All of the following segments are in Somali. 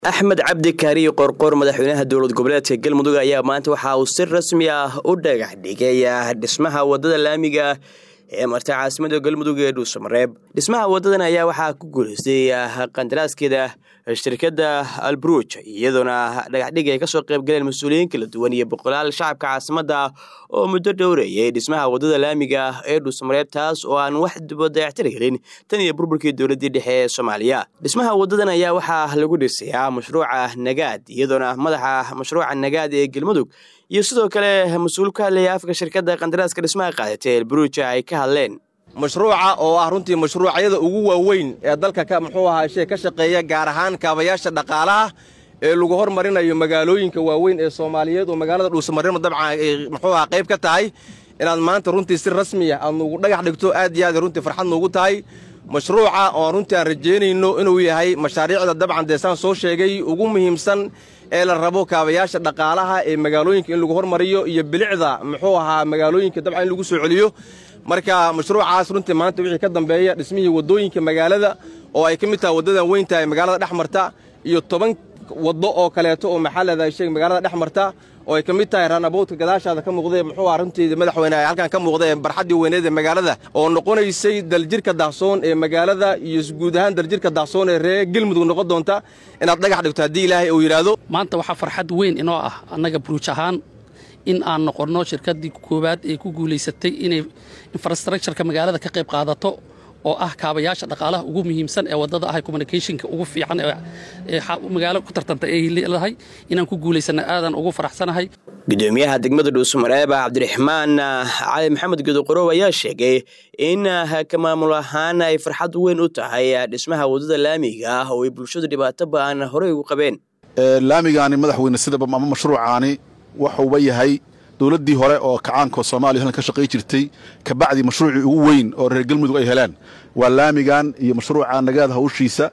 axmed cabdi kaariyo qorqor madaxweynaha dowlad goboleedka galmudug ayaa maanta waxa uu si rasmi ah u dhagax dhigay dhismaha wadada laamiga ee marta caasimada galmudug ee dhuusamareeb dhismaha wadadan ayaa waxaa ku guulaystay qandaraaskeeda shirkadda alburuj iyadoona dhagaxdhig ay kasoo qayb galeen mas-uuliyiin kala duwan iyo boqolaal shacabka caasimada oo muddo dhowreeyay dhismaha wadada laamiga ee dhuusamareeb taas oo aan wax dayactir helin tan iyo burburkii dowladii dhexe ee soomaaliya dhismaha wadadan ayaa waxaa lagu dhisayaa mashruuca nagaad iyadoona madaxa mashruuca nagaad ee galmudug iyo sidoo kale mas-uul ka hadlaya afka shirkadda qandaraaska dhismaha qaadatay elburuja ay ka hadleen mashruuca oo ah runtii mashruucyada ugu waaweyn ee dalka muxuu ahaa shee ka shaqeeya gaar ahaan kaabayaasha dhaqaalaha ee lagu hormarinayo magaalooyinka waaweyn ee soomaaliyeed oo magaalada dhuusamareeb dabcan ay muxuu ahaa qayb ka tahay inaad maanta runtii si rasmiya aad nuugu dhagax dhigto aad iyo aad runtii farxad nuugu tahay mashruuca oo runtii aan rajaynayno inuu yahay mashaariicda dabcan deesaan soo sheegay ugu muhiimsan ee la rabo kaabayaasha dhaqaalaha ee magaalooyinka in lagu hormariyo iyo bilicda muxuu ahaa magaalooyinka dabcan in lagu soo celiyo marka mashruucaas runtii maanta wixii ka dambeeya dhismihii waddooyinka magaalada oo ay ka mid tahay waddadan weyn tahay magaalada dhex marta iyo toban waddo oo kaleeto oo maxallada sheeg magaalada dhex marta oo ay ka mid tahay raanaboodka gadaashaada ka muuqdee muxuu ah runtii madaxweyne ay halkan ka muuqda ee barxaddii weyneed ee magaalada oo noqonaysay daljirka daahsoon ee magaalada iyo guud ahaan daljirka daahsoon ee reer gelmudug noqon doonta inaad dhagax dhigto haddii ilaahay uu yidhaahdo maanta waxaa farxad weyn inoo ah annaga buruuj ahaan in aan noqonno shirkaddii koowaad ee ku guulaysatay inay infrastructureka magaalada ka qayb qaadato oo ah kaabayaasha dhaqaalaha ugu muhiimsan ee waddada ah communicationka ugu fiican ee magaalo ku tartanta ay leedahay inaan ku guulaysanna aadan ugu faraxsanahay gudoomiyaha degmada dhuusamareeb cabdiraxmaan cali maxamed gedoqorow ayaa sheegay in ka maamul ahaan ay farxad weyn u tahay dhismaha waddada laamiga ah oo ay bulshadu dhibaato ba'an horey ugu qabeen laamigaani madaxweyne sidaba ama mashruucaani waxuuba yahay dowladdii hore oo kacaanka soomaaliya halkan ka shaqay jirtay kabacdi mashruucii ugu weyn oo reer galmudug ay helaan waa laamigan iyo mashruuca nagaad hawshiisa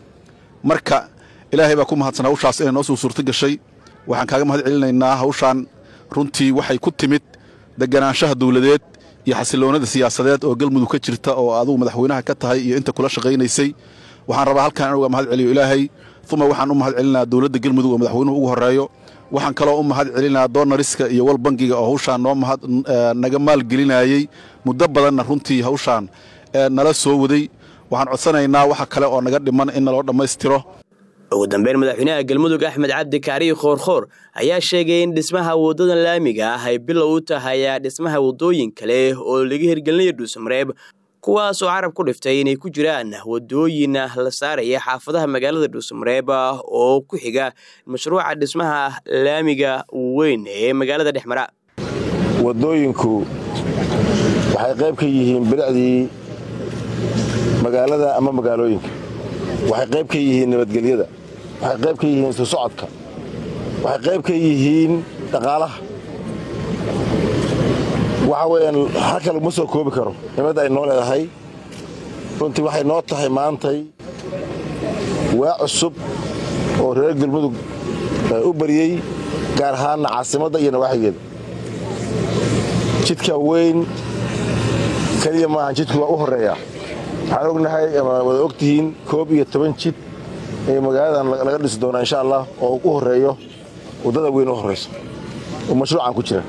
marka ilaahay baa ku mahadsan hawshaas inay noo soo suurto gashay waxaan kaaga mahad celinaynaa hawshaan runtii waxay ku timid deganaanshaha dawladeed iyo xasiloonada siyaasadeed oo galmudug ka jirta oo adugu madaxweynaha ka tahay iyo inta kula shaqaynaysay waxaan rabaa halkaan inuga mahad celiyo ilaahay uma waxaan u mahad celinaa dowladda galmudug oo madaxweynuhu ugu horreeyo waxaan kaloo u mahad celinaa doonariska iyo wal bangiga oo hawshaan noo mahad naga maalgelinayey muddo badanna runtii hawshaan nala soo waday waxaan codsanaynaa waxa kale oo naga dhiman in naloo dhammaystiro ugu dambeyn madaxweynaha galmudug axmed cabdi kaariyo khoorkhoor ayaa sheegay in dhismaha waddadan laamiga ah ay bilow u tahay dhismaha waddooyin kale oo laga hirgelinayo dhuusamareeb kuwaas oo carab ku dhiftay inay ku jiraan wadooyin la saaraya xaafadaha magaalada dhuusamareeb oo ku xiga mashruuca dhismaha laamiga weyn ee magaalada dhexmara waddooyinku waxay qayb ka yihiin bilicdii magaalada ama magaalooyinka waxay qayb ka yihiin nabadgelyada waxay qayb ka yihiin isu socodka waxay qayb ka yihiin dhaqaalaha waxa weeyaan halka laguma soo koobi karo nimadda ay noo leedahay runtii waxay noo tahay maantay waa cusub oo reer galmudug u bariyey gaar ahaanna caasimadda iyo nawaaxigeeda jidka weyn keliya maahan jidku waa u horreeyaa waxaan ognahay ama wada og tihiin koob iyo toban jid ee magaaladan laga dhisi doonaa insha allah oo u horreeyo waddada weyn u horrayso oo mashruucan ku jira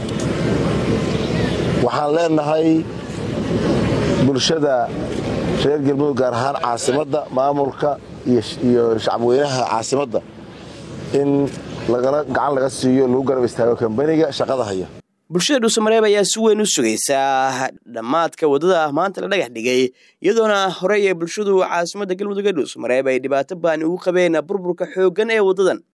waxaan leenahay bulshada reer galmudug gaar ahaan caasimadda maamulka iyo shacabweynaha caasimadda in gacan laga siiyo lagu garab istaago kambaniga shaqada haya bulshada dhuusamareeb ayaa si weyn u sugaysaa dhammaadka waddada maanta la dhagax dhigay iyadoona horey ee bulshadu caasimadda galmudug ee dhuusamareeb ay dhibaato baani ugu qabeen burburka xooggan ee waddadan